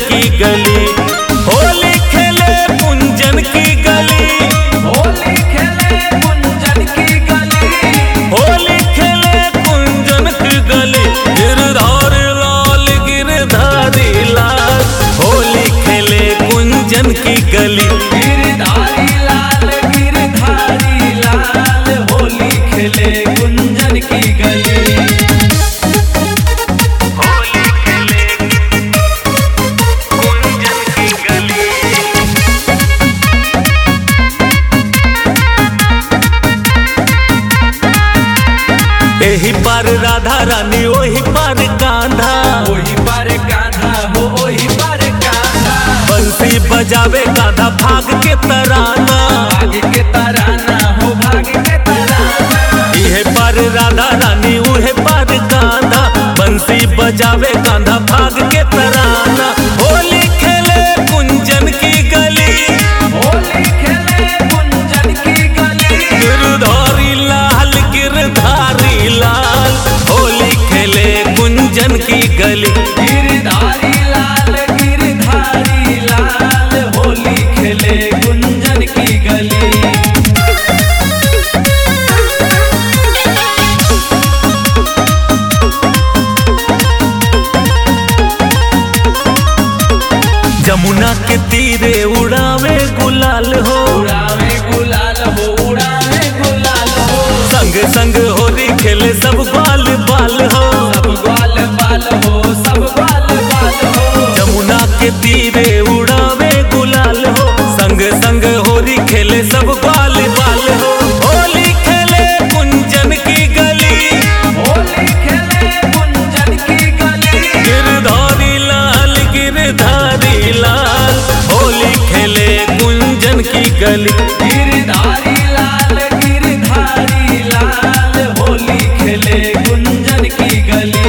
की गली होली खेले कुंजन की गली होली खेले कुंजन की गली होली खेले कुंजन की गली गिरधार लाल गिरधारी लाल होली खेले कुंजन की गली गिरधारी लाल गिरधारी लाल होली खेले कुंजन की गली होली खेले कुंजन की गली एही पार राधा रानी ओही पार कांधा ओही पर कान्हा हो ओही पर कान्हा बंसी बजावे गाधा भाग के तराना भाग के तराना हो भाग के तराना इहे पार राधा रानी उहे पार कांधा बंसी बजावे गाधा भाग के तराना होली खेले कुंजन की गली होली खेले कुंजन की गली गिरधारी लाल गिरधारी लाल होली खेले कुंजन की गली गिरधारी लाल गिरधारी लाल होली खेले कुंजन की गली जमुना के तीरे उड़ावे गुलाल हो उड़ावे गुलाल हो उड़ावे गुलाल हो संग संग होली खेले सब बाल बाल हो सब ग्वाल बाल हो सब ग्वाल बाल हो जमुना के तीरे उड़ावे गुलाल हो संग संग होली खेले सब बाल बाल हो होली खेले कुंजन की गली होली खेले कुंजन की गली गिरधारी लाल गिरधारी लाल होली खेले कुंजन की गली गिरधारी लाल गिरधारी लाल होली खेले कुंजन की गली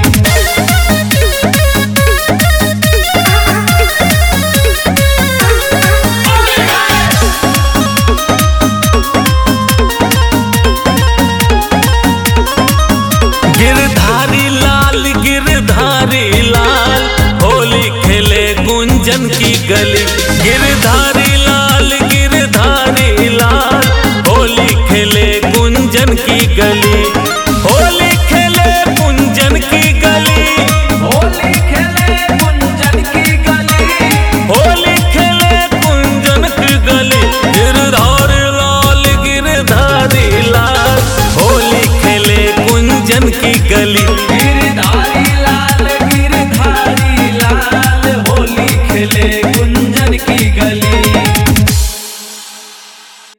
गिरधारी लाल गिरधारी लाल होली खेले कुंजन की गली गिरधारी लाल गिरधारी लाल होली खेले कुंजन की गली होली खेले कुंजन की गली होली खेले कुंजन की गली होली खेले कुंजन की गली गिरधारी लाल गिरधारी लाल होली खेले कुंजन की गली गिरधारी